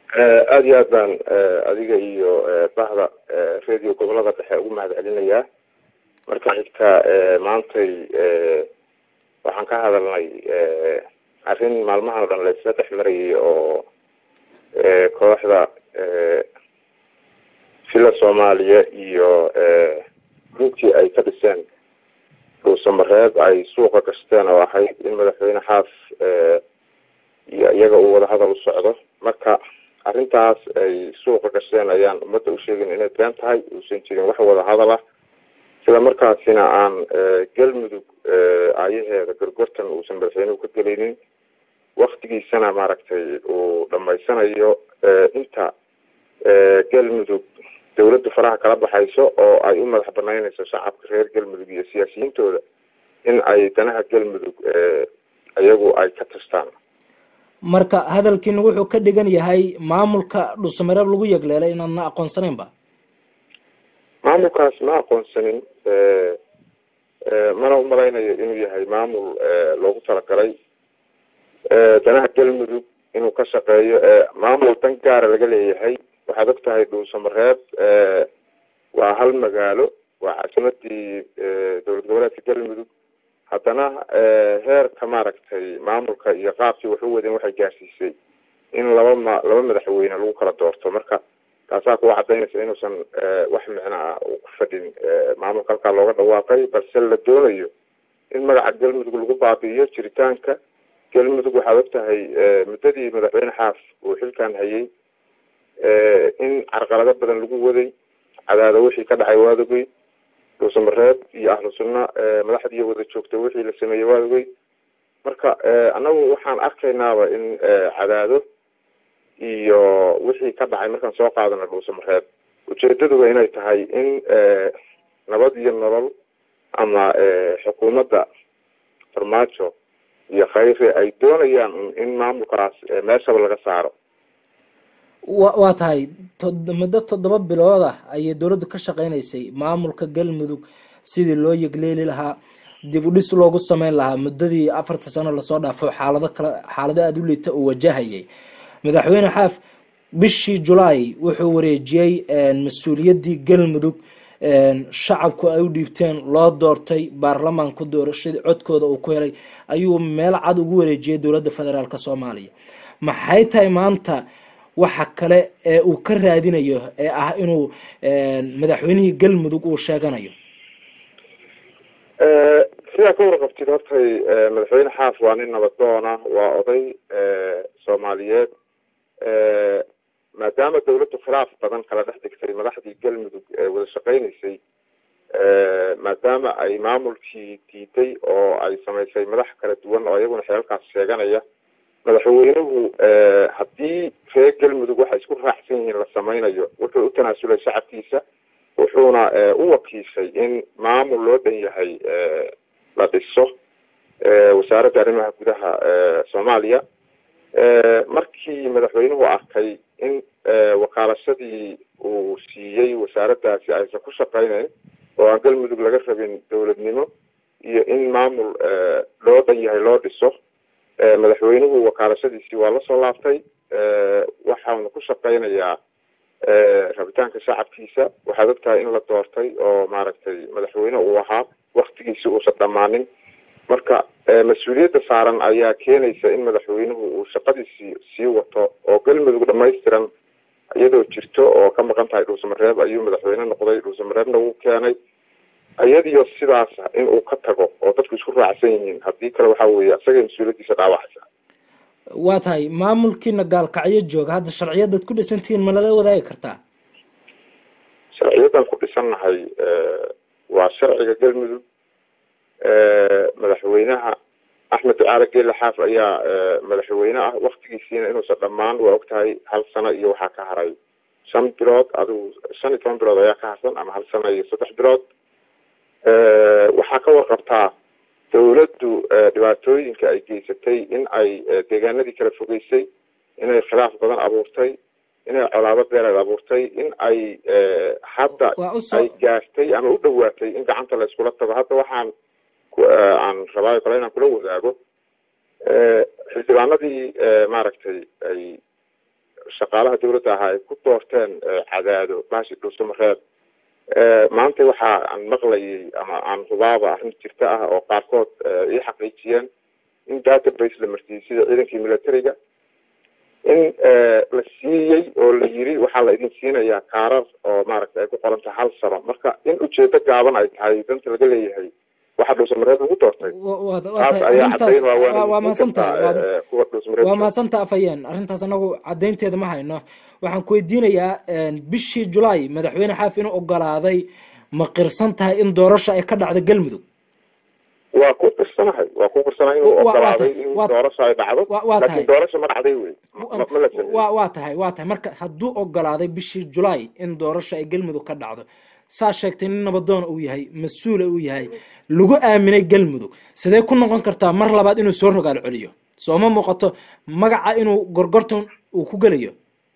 aada iyo aad baan adiga iyo bahda radio gobolada dhexe ugu mahad celinayaa marka xigta maantay waxaan ka hadalnay arrin maalmahan o dhan laisla dhex marayay oo kooxda fila soomaaliya iyo runtii ay ka dhiseen dhuusamareeb ay suuqa gasteen oo ahayd in madaxweyne xaaf iyo iyaga uu wada hadal u socdo marka arrintaas ay suuqa gasheen ayaan ummadda u sheegin inay been tahay uusan jirin wax wada hadal ah sida markaasina aan galmudug aayaheeda gorgortan uusan madaxweynuhu ka gelaynin waktigiisana maaragtay uu dhamaysanayo inta galmudug dawladda faraha kala baxayso oo ay u madax banaynayso shacabka reer galmudug iyo siyaasiyiintooda in ay danaha galmudug iyagu ay ka tastaan marka hadalkiina wuxuu ka dhigan yahay maamulka dhuusamareeb lagu yegleelay inaadna aqoonsanayn ba maamulkaas ma aqoonsanin mana umalaynayo inuu yahay maamul loogu talagalay danaha galmudug inuu ka shaqeeyo maamul dan gaara laga leeyahay waxaad og tahay dhuusamareeb waa hal magaalo waa caasimadii dowlad goboleedka galmudug haddana heerka maaragtay maamulka iyo qaabkii wax u wadeen waxay gaarsiisay in laba ma laba madaxweyne lagu kala doorto marka taasaa kuwa cadaynaysa inuusan wax micno ah uu ku fadhin maamulka halkaa looga dhawaaqay balse la doonayo in magaca galmudug lagu baabi'iyo jiritaanka galmudug waxaad og tahay muddadii madaxweyne xaaf uu xilkan hayay in carqalado badan lagu waday cadaado wixii ka dhacay waadogey dhuusamareeb iyo ahlu sunna madaxdii wada joogtay wixii la sameeyey waadogey marka annagu waxaan arkaynaaba in cadaado iyo wixii ka dhacay markaan soo qaadana dhuusamareeb ujeedaduba inay tahay in nabad iyo nolol ama xukuumadda farmaajo iyo khayre ay doonayaan in maamulkaas meeshaba laga saaro wa waa tahay muddo toddoba bilood ah ayay dowladdu ka shaqeynaysay maamulka galmudug sidii loo yegleeli lahaa dib u dhis loogu sameyn lahaa muddadii afarta sano lasoo dhaafo xaalado kale xaalado aada u liita uu wajahayay madaxweyne xaaf bishii julaay wuxuu wareejiyey mas-uuliyaddii galmudug shacabku ay u dhiibteen loo doortay baarlamaanku doorashadii codkooda uu ku helay ayuu meel cad ugu wareejiyey dowladda federaalk soomaaliya maxay tahay maanta waxa kale ee uu ka raadinayo ee ah inuu madaxweynihii galmudug uu sheeganayo sidaa ka warqabtid hortay madaxweyne xaaf waa nin nabadoona waa oday soomaaliyeed maadaama dawladdu khilaaf badan kala dhex dhigtay madaxdii galmudug ee wada shaqeynaysay maadaama ay maamulkii diiday oo ay samaysay madax kala duwan oo iyaguna xeelkaas sheeganaya madaxweynuhu haddii reer galmudug waxay isku raacsan yihiin la sameynayo wuxuu u tanaasulay shacabkiisa wuxuuna u wakiishay in maamul loo dhan yahay la dhiso wasaaradda arrimaha gudaha soomaaliya markii madaxweynuhu arkay in wakaalashadii uu siiyey wasaaraddaasi aysan ku shaqeyneyn oo aan galmudug laga rabin dowladnimo iyo in maamul loo dhan yahay loo dhiso madaxweynuhu wakaalashadiisii waa lasoo laabtay waxauna ku shaqeynayaa rabitaanka shacabkiisa waxaad og tahay in la doortay oo maaragtay madaxweyne uu ahaa waktigiisi uusan dhammaanin marka mas-uuliyadda saaran ayaa keenaysa in madaxweynuhu uu shaqadiisii sii wato oo galmudug dhamaystiran iyadoo jirto oo ka maqan tahay dhuusamareeb ayuu madaxweyne noqday dhuusamareebna wuu keenay iyadiyo sidaas in uu ka tago oo dadku isku raacsan yihiin haddii kale waxa weeye isagay mas-uuliyaddiisa dhaawacaysa waa tahay maamulkiina gaalkacyo jooga hadda sharciyadaad ku dhisantihiin ma lala wadaagi kartaa sharciyadan ku dhisannahay waa sharciga galmudug madaxweynaha axmed ducaale geele xaaf ayaa madaxweyne ah waktigiisiina inuusan dhammaan waa og tahay hal sano iyo waxaa ka haray shan bilood adigu shan iyo toban bilood ayaa ka harsan ama hal sano iyo saddex bilood waxaa ka warqabtaa dawladdu dhibaatooyinka ay geysatay in ay deegaanadii kala fogeysay inay khilaaf badan abuurtay inay colaado beeleed abuurtay in ay hadda ay gaartay ama u dhawaatay in gacanta la iskula tago hadda waxaan aan rabaayo kale inaan kula wadaago xildhibaanadii maaragtay ay shaqaalaha dawladda ahaa ay ku doorteen cadaado baashi dhuusamareeb maanta waxa aan maqlayay ama aan hubaaba arrin jirta ah oo qaarkood ii xaqiijiyeen in database la martiyey sida ciidankii militariga in la siiyey oo la yiri waxaa la idin siinayaa kaarar oo maaragtay ay ku qoran tahay hal sano marka in ujeedo gaaban ay tahay danta laga leeyahay waxa dhuusamareeb lagu doortay waa mahadsanta afhayeen arrintaas anagu cadaynteeda ma hayno waxaan ku weydiinayaa bishii julaay madaxweyne xaaf inuu ogolaaday ma qirsan tahay in doorasho ay ka dhacdo galmudug waa ku qirsanahay waa ku qirsanahay inuu ogolaaday in doorasho ay dhacdo laakiin doorasho ma dhacday wey wa waa tahay waa tahay marka hadduu ogolaaday bishii julaay in doorasho ay galmudug ka dhacdo saa sheegtay nin nabadoona uu yahay mas-uula uu yahay lagu aaminay galmudug sidee ku noqon kartaa mar labaad inuu soo rogaal celiyo sooma muuqato magaca inuu gorgortan uu ku gelayo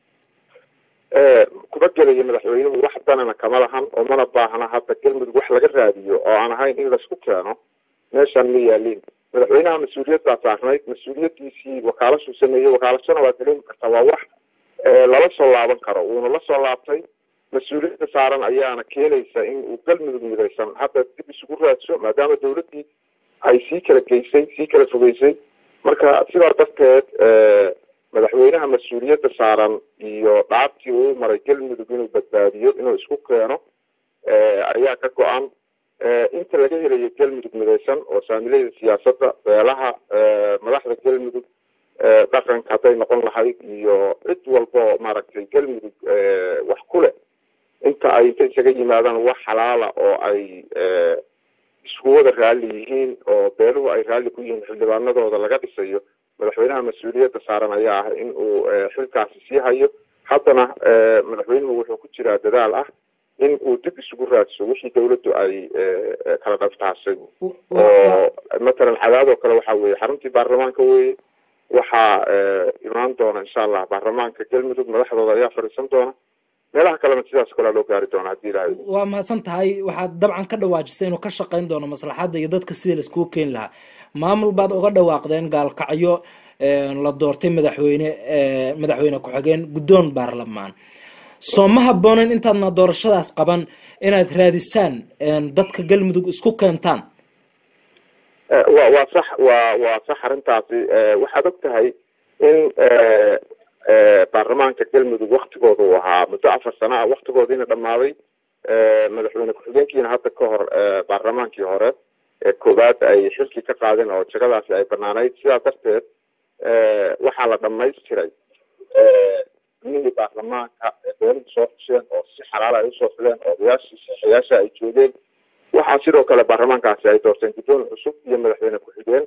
kuma gelayo madaxweynuhu wax danana kama lahan oo mana baahna hadda galmudug wax laga raadiyo oo aan ahayn in laisku keeno meeshaan ma yaaliin madaxweynaha mas-uuliyad baa saarnayd mas-uuliyadiisii wakaalashuu sameeyey wakaalashana waa dareemi kartaa waa wax lala soo laaban karo wuuna la soo laabtay mas-uuliyadda saaran ayaana keenaysa in uu galmudug midaysan hadda dib isugu raadso maadaama dawladdii ay sii kala geysay sii kala fogeysay marka sidaa darteed madaxweynaha mas-uuliyadda saaran iyo dhaabtii uu maray galmudug inuu badbaadiyo inuu isku keeno ayaa ka go-an inta laga helayo galmudug midaysan oo saamileyda siyaasadda beelaha madaxda galmudug dhaqanka hadday noqon lahayd iyo cid walba oo maaragtay galmudug wax ku leh inta ay inta isaga yimaadaan wax xalaala oo ay isku wada raalli yihiin oo beeluhu ay raalli ku yihiin xildhibaanadooda laga dhisayo madaxweynaha mas-uuliyadda saaran ayaa ah in uu xilkaasi sii hayo haddana madaxweynuhu wuxuu ku jiraa dadaal ah in uu dib isugu raadso wixii dawladdu ay kala dhaftaasay oo matalan cadaadoo kale waxa weeye xaruntii baarlamaanka weye waxaa imaan doona insha allah baarlamaanka galmudug madaxdooda ayaa fadhiisan doona meelaha kalena sidaas kalea loo gaari doona haddii ilahay waa mahadsan tahay waxaad dabcan ka dhawaajisay inuu ka shaqayn doono maslaxadda iyo dadka sidii laiskugu keeni lahaa maamul baad uga dhawaaqdeen gaalkacyo la doortay madaxweyne madaxweyne ku-xigeen guddoon baarlamaan soo ma habboonen intaadna doorashadaas qaban inaad raadisaan dadka galmudug isku keentaan wa waa sax wa waa sax arrintaasi waxaad og tahay in baarlamaanka galmudug waktigooda uu ahaa muddo afar sano ah waktigoodiina dhammaaday madaxweyne ku-xigeenkiina hadda ka hor baarlamaankii hore ee koowaad ay xilkii ka qaadeen oo jagadaasi ay banaanayd sidaa darteed waxaa la dhamaystiray mihii baarlamaanka beeluhu soo xusheen oo si xalaal ay usoo fileen oo odayaashii saxayaasha ay joogeen waxaa sidoo kale baarlamaankaasi ay doorteen guddoon cusub iyo madaxweyne ku-xigeen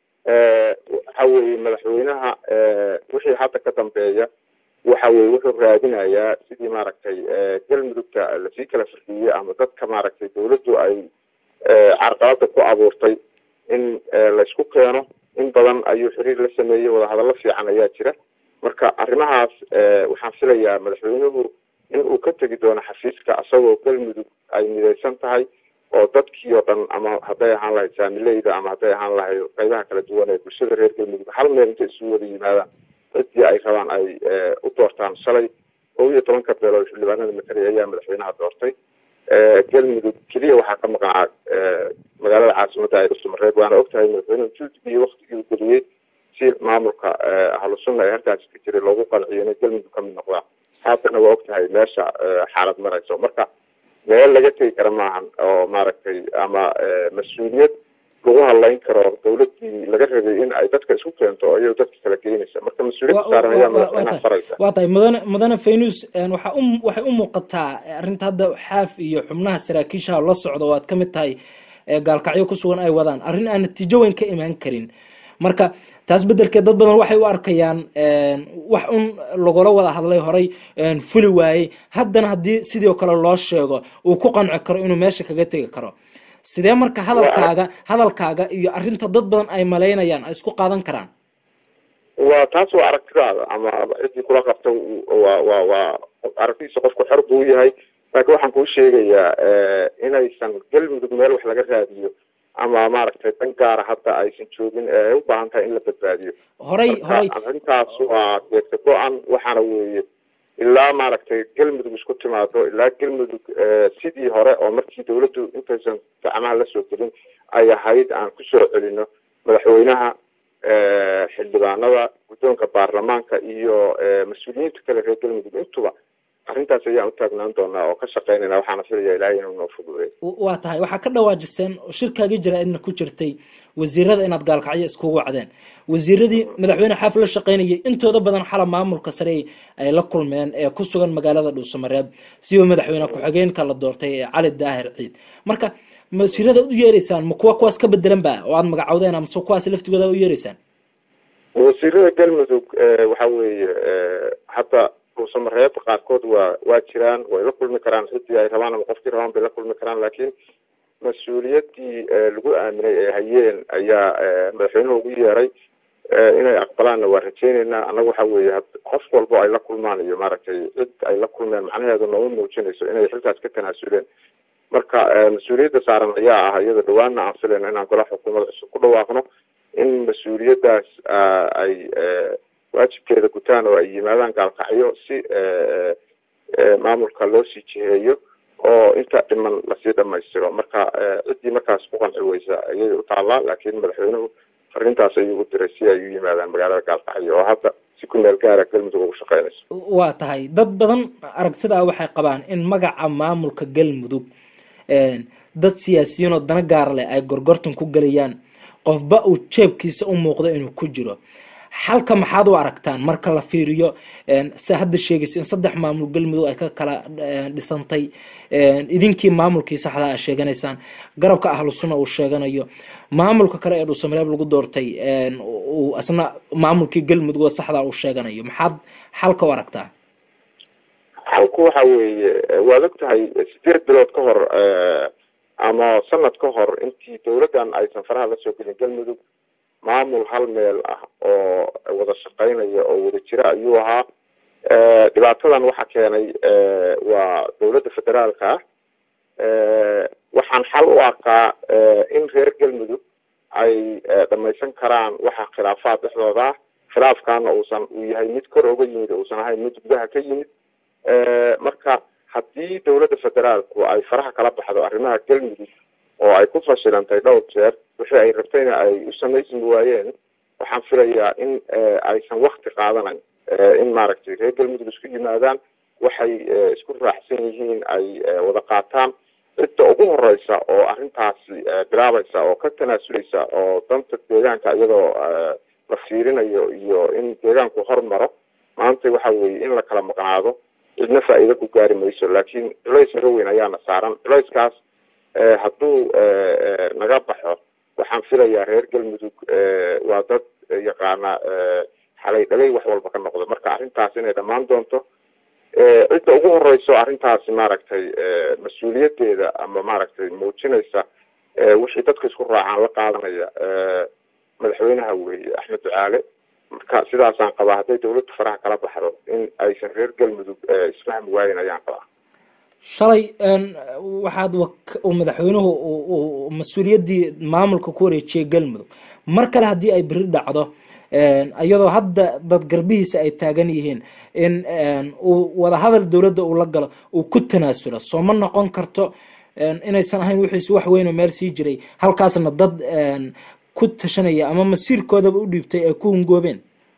waxa weeye madaxweynaha wixii hadda ka dambeeya waxa weye wuxuu raadinayaa sidii maaragtay galmudugta lasii kala firdiyey ama dadka maaragtay dawladdu ay carqalada ku abuurtay in laysku keeno in badan ayuu xiriir la sameeyey wadahadallo fiican ayaa jira marka arrimahaas waxaan filayaa madaxweynuhu in uu ka tegi doono xafiiska isagoo galmudug ay midaysan tahay oo dadkii oo dhan ama hadday ahaan lahayd saamileyda ama hadday ahaan lahayd qaybaha kala duwan ee bulshada reer galmudug hal meel intay isugu wada yimaadaan ciddii ay rabaan ay u doortaan shalay kow iyo tobanka beelood xildhibaanada matariya ayaa madaxweynaha doortay galmudug keliya waxaa ka maqnaa magaalada caasimadda ay dhusumareed waana ogtahay madaxweynuhu juudigii waktigii u geliyey si maamulka ahlusunna ee halkaasi ka jiray loogu qanciyo inay galmudug ka mid noqdaan haatana waa ogtahay meesha xaalad marayso marka meel laga tegi kara maahan oo maaragtay ama mas-uuliyad lagu hadlayn karo dawladdii laga rabay in ay dadka isku keento oo iyado dadka kala geynaysa marka mas-uuliyadda saaran ayaa madaxweynaha faraysa waa tahay mudane mudane faynus waxa u waxay u muuqataa arrinta hadda xaaf iyo xubnaha saraakiishaha la socda oo aad ka mid tahay gaalkacyo ku sugan ay wadaan arrin aan natiijo weyn ka imaan karin marka taas bedelkeed dad badan waxay u arkayaan wax un lagula wada hadlay horay fuli waayey haddana haddii sidii oo kale loo sheego uu ku qanci karo inuu meesha kaga tegi karo sidee marka hadalkaaga hadalkaaga iyo arrinta dad badan ay malaynayaan ay isku qaadan karaan waa taas waa aragtidaada ama ciddii kula qabta waa waa waa aragtidiisa qofku xor buu yahay laakiin waxaan kuu sheegayaa inaysan galmudug meel wax laga raadiyo ama maaragtay dan gaara hadda aysan joogin ee ay u baahan tahay in la badbaadiyo horay horay arrintaas waa geegta go-an waxaana weeye ilaa maaragtay galmudug isku timaado ilaa galmudug sidii hore oo markii dawladdu intaysan gacmaha la soo gelin ay ahayd aan kusoo celino madaxweynaha xildhibaanada guddoonka baarlamaanka iyo mas-uuliyiinta kale reer galmudug intuba arrintaas ayaan u taagnaan doonaa oo ka shaqeynayna waxaana filaya ilaahay inuu noo fududeey waa tahay waxaa ka dhawaajiseen shirkaagii jira idna ku jirtay wasiirada inaad gaalkacyo iskugu wacdeen wasiiradii madaxweyne xaaf la shaqeynayay intooda badan xala maamulka sare ay la kulmeen ee ku sugan magaalada dhuusamareeb siba madaxweyne ku-xigeenka la doortay ee cali daahir ciid marka wasiirada u yeereysaan ma kuwa kuwaas ka bedelan ba oo aad magacowdeen amase kuwaas laftigooda u yeereysaan wasiirada galmudug waxa weeye hadda dhuusamareeb qaarkood waa waa jiraan way la kulmi karaan ciddii ay rabaan ama qofkii rabaan bay la kulmi karaan laakiin mas-uuliyaddii lagu aaminay ee hayeen ayaa madaxweynuhu ugu yeeray inay aqbalaanna waa rajeyneynaa annaga waxa weeye qof walbo ay la kulmaan iyo maaragtay cid ay la kulmeen macnaheedu nooma muujinayso inay xilkaas ka tanaasuleen marka mas-uuliyadda saaran ayaa ah iyada dhawaanna aan filayno inaan gola xukuumada cusub ku dhawaaqno in mas-uuliyaddaas ay waajibkeeda gutaan oo ay yimaadaan gaalkacyo si maamulka loo sii jiheeyo oo inta dhiman lasii dhamaystiro marka ciddii markaas ku qanci weysa ayay u taallaa laakiin madaxweynuhu fariintaas ayuu u diray si ay u yimaadaan magaalada gaalkacyo oo hadda si ku meel gaara galmudug ugu shaqeynayso waa tahay dad badan aragtidaa waxay qabaan in magaca maamulka galmudug dad siyaasiyiin oo dana gaar leh ay gorgortan ku gelayaan qofba uu jeebkiisa u muuqdo inuu ku jiro xalka maxaad u aragtaan marka la fiiriyo se hadda sheegaysa in saddex maamul galmudug ay ka kala dhisantay idinkii maamulkii saxdaa a sheeganaysaan garabka ahlu sunna uu sheeganayo maamulka kale ee dhuusamareeb lagu doortay uu asna maamulkii galmudug oo saxdaa uu sheeganayo maxaad xalka u aragtaa xalku waxa weeye waad og tahay sideed bilood ka hor ama sanad ka hor intii dawladdan aysan faraha la soo gelin galmudug maamul hal meel ah oo wada shaqeynaya oo wada jira ayuu ahaa dhibaatadan waxa keenay waa dawladda federaalka ah waxaan xal u arkaa in reer galmudug ay dhamaysan karaan waxa khilaafaad dhexdooda ah khilaafkaana uusan uu yahay mid kor oga yimid uusan ahayn mid gudaha ka yimid marka haddii dawladda federaalku ay faraha kala baxdo arrimaha galmudug oo ay ku fashilantay dhowr jeer wixii ay rabtayna ay u samaysmi waayeen waxaan filayaa in aysan wakti qaadanayn in maaragtay reer galmudug isku yimaadaan waxay isku raacsan yihiin ay wada qaataan cidda ugu horeysa oo arrintaasi bilaabaysa oo ka tanaasuleysa oo danta deegaanka iyadoo la fiirinayo iyo in deegaanku hormaro maanta waxa weeye in la kala maqnaado cidna faa'iido ku gaari mayso laakiin culays naga weyn ayaana saaran culayskaas hadduu naga baxo waxaan filayaa reer galmudug waa dad yaqaana xalay dhalay wax walba ka noqdo marka arrintaas inay dhammaan doonto cidda ugu horeyso arrintaasi maaragtay mas-uuliyaddeeda ama maaragtay muujinaysa wixii dadka isku raacaan la qaadanaya madaxweynaha weeye axmed ducaale marka sidaasaan qabaa hadday dawladdu faraha kala baxdo in aysan reer galmudug isfahmi waayen ayaan qabaa shalay waxaad madaxweynuhu mas-uuliyaddii maamulka ku wareejiyay galmudug mar kale haddii ay beri dhacdo iyadoo hadda dad garbihiisa ay taagan yihiin in uu wadahadal dowladda uu la galo uu ku tanaasulo soo ma noqon karto inaysan ahayn wixiisu wax weyn oo meel sii jiray halkaasna dad ku tashanaya ama masiirkoodaba u dhiibtay ay ku hungoobeen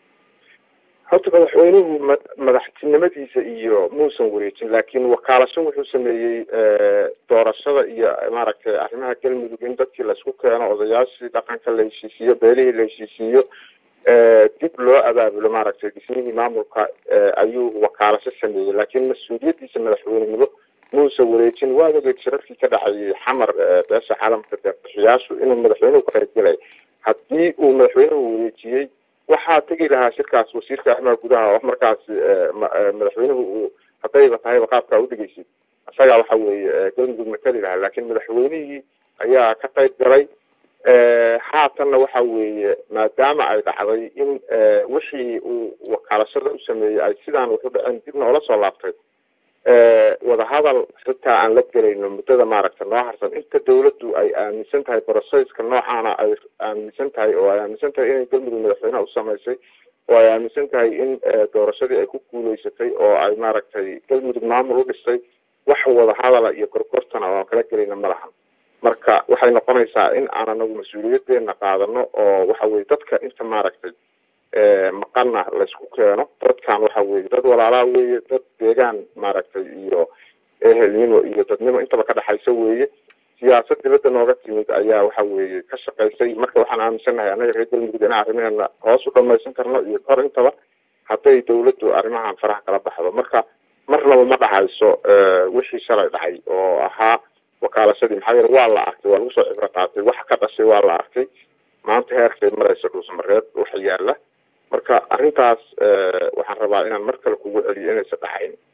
horta madaxweynuhu madaxtinimadiisa iyo muusan wareejin laakiin wakaalasho wuxuu sameeyey doorashada iyo maaragtay arrimaha galmudug in dadkii laisku keeno odayaashii dhaqanka la heshiisiiyo beelihii la heshiisiiyo dib loo abaabulo maaragtay dhismihii maamulka ayuu wakaalasho sameeyey laakiin mas-uuliyaddiisa madaxweynenimo muusan wareejin waad ogeed shirarkii ka dhacayay xamar beesha caalamka deeqbixiyaashu inuu madaxweynuhu ka qaybgelay haddii uu madaxweynuhu wareejiyey waxaa tegi lahaa shirkaas wasiirka arrimaha gudaha oo markaas madaxweynuhu uu haddayba tahayba qaabkaa udhegeysid isagaa waxa weeye galmudug matali lahaa laakiin madaxweynihii ayaa ka qayb galay haatanna waxa weeye maadaama ay dhacday in wixii uu wakaalashada u sameeyey ay sidaan wuxu dhaceen dib noola soo laabtay wadahadal xitaa aan la gelayno muddada maaragta noo harsan inta dawladdu ay aaminsan tahay brocesska noocaana ay aaminsan tahay oo ay aaminsan tahay inay galmudug madaxweyneha u samaysay oo ay aaminsan tahay in doorashadii ay ku guuleysatay oo ay maaragtay galmudug maamul u dhistay wax wadahadala iyo gorgortana oo aan kala gelayna ma lahan marka waxay noqonaysaa in aan anagu mas-uuliyadeena qaadano oo waxa weye dadka inta maaragtay maqana laysku keeno dadkan waxa weye dad walaalaa weeye dad deegaan maaragtay iyo ehelnimo iyo dadnimo intaba ka dhexaysa weeye siyaasad dibadda nooga timid ayaa waxa weeye ka shaqaysay marka waxaan aaminsannahay annaga reer galmudug in arrimaheena hoos u dhamaysan karno iyo kor intaba hadday dawladdu arrimahan faraha kala baxdo marka marnaba ma dhacayso wixii shalay dhacay oo ahaa wakaalashadii maxaa yeele waa la arkay waa lagu soo cibro qaatay waxa ka dhashay waa la arkay maanta heerkay maraysa dhuusamareed waxa yaala marka arrintaas waxaan rabaa inaan mar kale kugu celiyo inaysa dhacayn